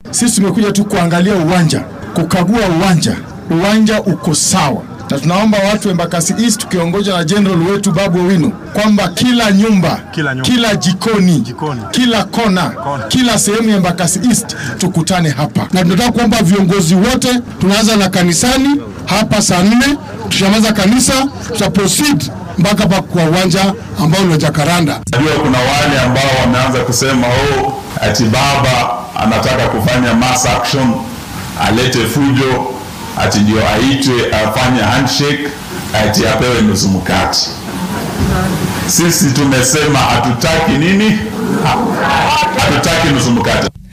Sisi tumekuja tu kuangalia uwanja, kukagua uwanja. Uwanja uko sawa, na tunaomba watu wa Embakasi East tukiongozwa na general wetu Babu Owino kwamba kila nyumba, Kila nyumba. kila jikoni, Jikoni. kila kona, Kona. kila sehemu ya Embakasi East tukutane hapa. na tunataka kuomba viongozi wote, tunaanza na kanisani hapa saa nne, tushamaliza kanisa tuta proceed mpaka pa kwa uwanja ambao ni wa Jacaranda. Najua kuna wale ambao wameanza kusema oh, ati baba anataka kufanya mass action, alete fujo, ati ndio aitwe afanye handshake, ati apewe nusu mkate. Sisi tumesema hatutaki nini? Hatutaki nusu mkate.